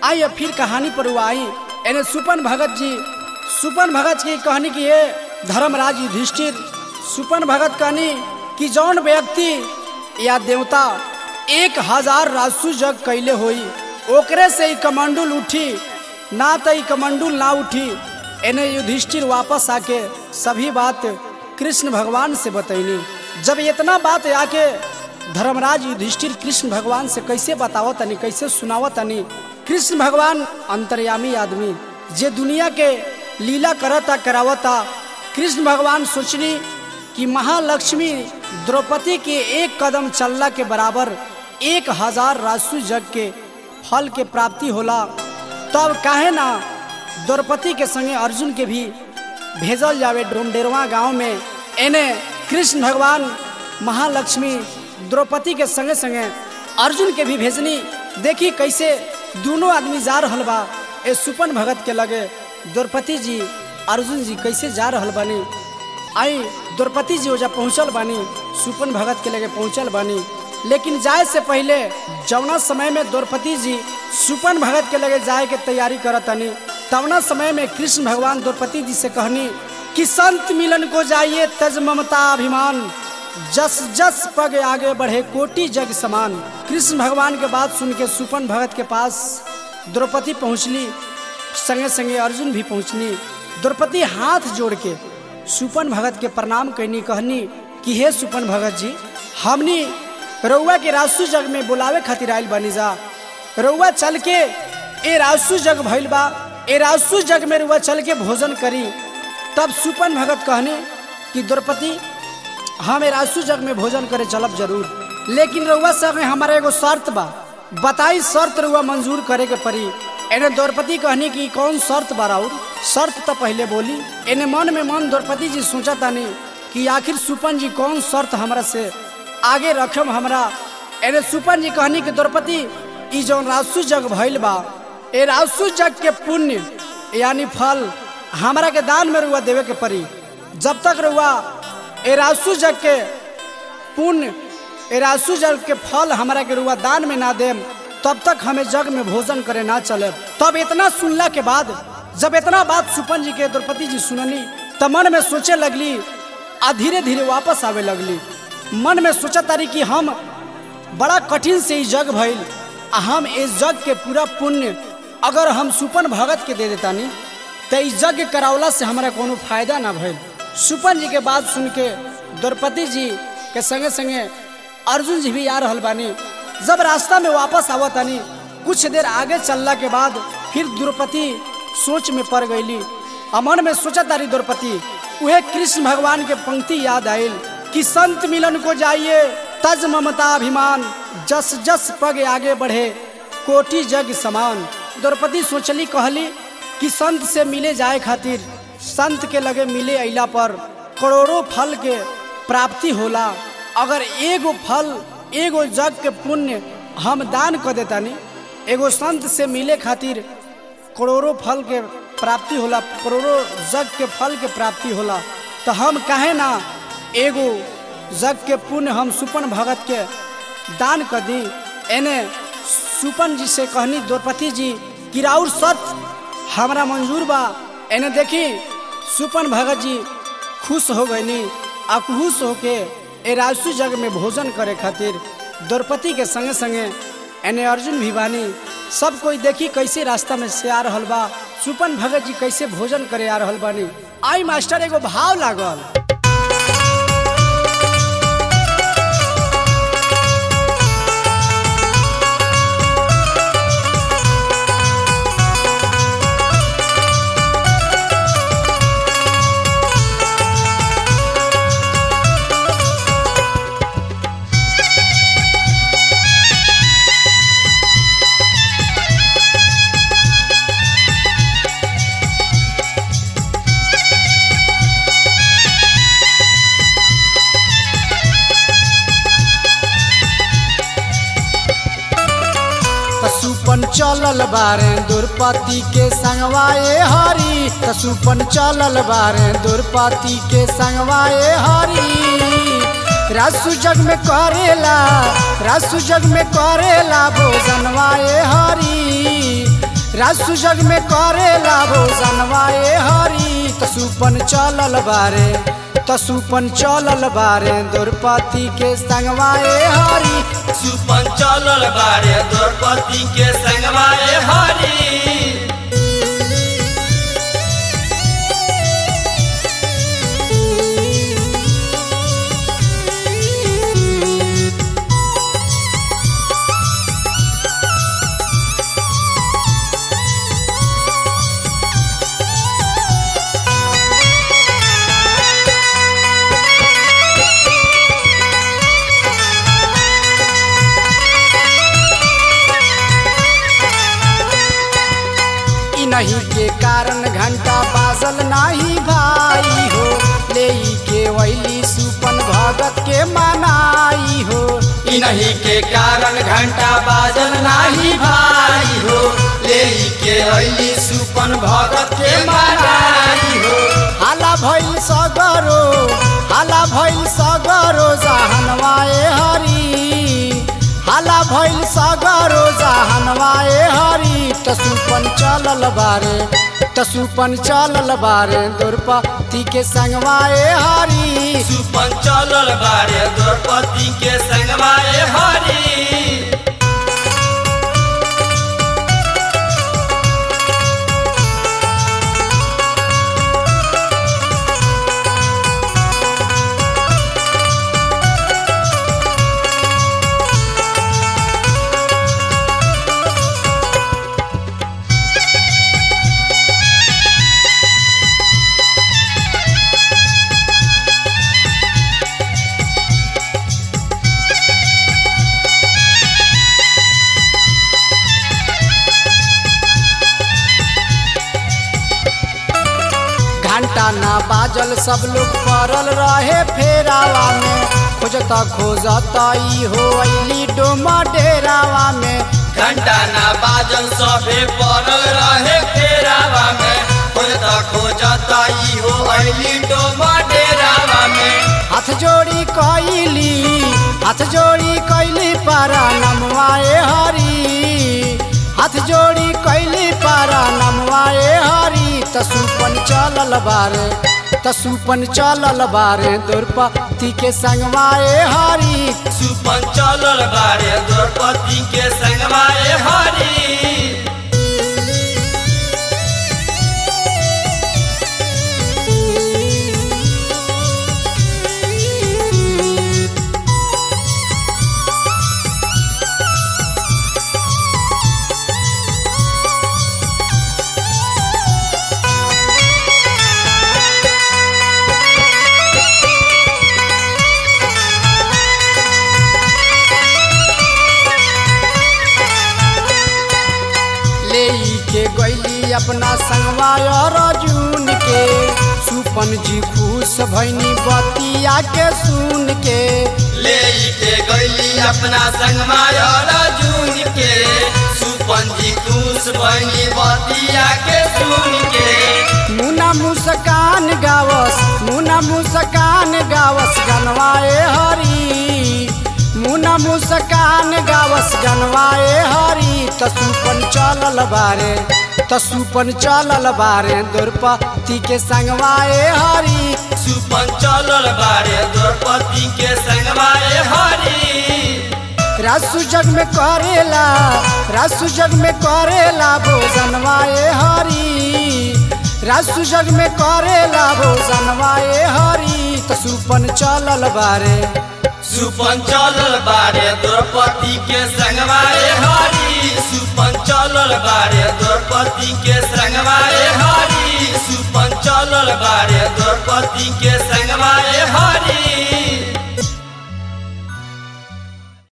आई अब फिर कहानी पर वो आई एने सुपन भगत जी सुपन भगत की कहानी की है धर्मराज युधिष्ठिर सुपन भगत कहनी कि जौन व्यक्ति या देवता एक हजार रासु जग कैले होई ओकरे से ही कमंडुल उठी ना तो ई कमंडुल ना उठी एने युधिष्ठिर वापस आके सभी बात कृष्ण भगवान से बतैनी जब इतना बात आके धर्मराज युधिष्ठिर कृष्ण भगवान से कैसे बतावो तनी कैसे सुनावो तनी कृष्ण भगवान अंतर्यामी आदमी जे दुनिया के लीला करता करावता कृष्ण भगवान सोचनी कि महालक्ष्मी द्रौपदी के एक कदम चलला के बराबर एक हजार रासु जग के फल के प्राप्ति होला तब काहे ना द्रौपदी के संगे अर्जुन के भी भेजल जावे डोमडेरवा गांव में एने कृष्ण भगवान महालक्ष्मी द्रौपदी के संगे संगे अर्जुन के भी भेजनी देखी कैसे दोनों आदमी जा रहल बा ए सुपन भगत के लगे द्रौपदी जी अर्जुन जी कैसे जा रहल बानी आई द्रौपदी जी ओजा पहुँचल बानी सुपन भगत के लगे पहुँचल बानी लेकिन जाए से पहले जौना समय में द्रौपदी जी सुपन भगत के लगे जाए के तैयारी करतनी तवना समय में कृष्ण भगवान द्रौपदी जी से कहनी कि संत मिलन को जाइए तज ममता अभिमान जस जस पग आगे बढ़े कोटि जग समान कृष्ण भगवान के बात सुन के सुपन भगत के पास द्रौपदी पहुँचली संगे संगे अर्जुन भी पहुँचनी द्रौपदी हाथ जोड़ के सुपन भगत के प्रणाम कहनी कहनी कि हे सुपन भगत जी हमनी रउआ के रासु जग में बुलावे खातिर आयल बनी जा रउआ चल के ए रासु जग भइल बा ए रासु जग में रउआ चल के भोजन करी तब सुपन भगत कहने कि द्रौपदी हम ए रासु जग में भोजन करे चलब जरूर लेकिन रउआ संगे हमारा एगो शर्त बा बताई शर्त रउआ मंजूर करे के पड़ी एने द्रौपदी कहनी कि कौन शर्त बा राउर शर्त तो पहले बोली एने मन में मन द्रौपदी जी सोचा तानी कि आखिर सुपन जी कौन शर्त हमरा से आगे रखम हमरा एने सुपन जी कहनी कि द्रौपदी ई जौन रासु जग भइल बा ए रासु जग के पुण्य यानी फल हमरा के दान में रुआ देवे के पड़ी जब तक रुआ ए रासु जग के पुण्य ए रासु जग के फल हमरा के रुआ दान में ना देम तब तक हमें जग में भोजन करे ना चले तब इतना सुनला के बाद जब इतना बात सुपन जी के द्रौपदी जी सुननी तब मन में सोचे लगली आ धीरे धीरे वापस आवे लगली मन में सोचा तारी कि हम बड़ा कठिन से ई जग भइल आ हम इस जग के पूरा पुण्य अगर हम सुपन भगत के दे देतानी तो इस यज्ञ करावला से हमारा कोनो फायदा ना भइल सुपन जी के बात सुन के द्रौपदी जी के संगे संगे अर्जुन जी भी आ रहल बानी जब रास्ता में वापस आवतानी कुछ देर आगे चलला के बाद फिर द्रौपदी सोच में पड़ गईली अमन में सोचा तारी द्रौपदी उहे कृष्ण भगवान के पंक्ति याद आयल कि संत मिलन को जाइए तज ममता अभिमान जस जस पग आगे बढ़े कोटि जग समान द्रौपदी सोचली कहली कि संत से मिले जाए खातिर संत के लगे मिले अला पर करोड़ों फल के प्राप्ति होला अगर एगो फल एगो जग के पुण्य हम दान कर देतानी एगो संत से मिले खातिर करोड़ों फल के प्राप्ति होला करोड़ों जग के फल के प्राप्ति होला तो हम काहे ना एगो जग के पुण्य हम सुपन भगत के दान कर दी एने सुपन जी से कहनी द्रौपदी जी किराउर सत हमरा मंजूर बा एने देखी सुपन भगत जी खुश हो गईनी आ खुश होके ए राजसु जग में भोजन करे खातिर द्रौपदी के संगे संगे एने अर्जुन भी बानी सब कोई देखी कैसे रास्ता में से आ रहल बा सुपन भगत जी कैसे भोजन करे आ रहल बानी आई मास्टर एगो भाव लागल सुपन चलल बारे दुर्पति के संगवाए हरी सुपन चलल बारे दुर्पति के संगवाए हरी रासु जग में करेला रासु जग में करेला भोजनवाए हरी रासु जग में करेला भोजनवा ए हरी त सुपन चलल बारे त सुपन चलल बारे द्रौपदी के संगवा ए हरी सुपन चलल बारे द्रौपदी के संगवा ए हरी ई नहीं के कारण घंटा बाजल नाही भाई हो ले के वैली सुपन भगत के मनाई हो ई नहीं के कारण घंटा बाजल नाही भाई हो ले के अली सुपन भगत के मनाई हो हाला भइल सगरो हाला भइल सगरो जहनवाए हरी हाला भइल सगरो जहनवाए हरी तसुपन चलल बारे तसुपन चलल बारे द्रौपदी के संगवाए हरी सुपन चलल बारे द्रौपदी के संगवा ए हरी घंटा ना बाजल सब लोग पड़ल रहे फेरावा में खोजता खोजता ई हो अली डोमा डेरावा में घंटा ना बाजल सभे पड़ल रहे फेरावा में खोजता खोजता ई हो अली डोमा डेरावा में हाथ जोड़ी कैली हाथ जोड़ी कैली पारा नमवाए हरी हाथ जोड़ी कैली पारा नमवाए हरी तसुपन चलल बारे तसुपन चलल बारे द्रौपदी के संगवाए हरी सुपन चलल बारे द्रौपदी के संगवा ए हरी ले के गैली अपना संगवा अर्जुन के सुपन जी खुश भैनी बतिया के सुन के ले के गैली अपना संगमा अर्जुन के सुपन जी खुश बनी बतिया के सुन के मुना मुस्कान गावस मुना मुस्कान गावस गनवाए हरी मुना मुस्कान गावस गनवाए हरी तसुपन चलल बारे तसुपन चलल बारे द्रौपदी के संगवाए हरी सुपन चलल बारे द्रौपदी के संगवा ए हरी रासु जग में करेला रासु जग में करेला भोजनवाए हरी रासु जग में करेला भोजनवाए हरी तसुपन चलल बारे सुपन चलल बारे द्रौपदी के संगवा ए हरी सुपन चलल बारे द्रौपदी के संगवा ए हरी सुपन चलल बारे द्रौपदी के संगवा ए हरी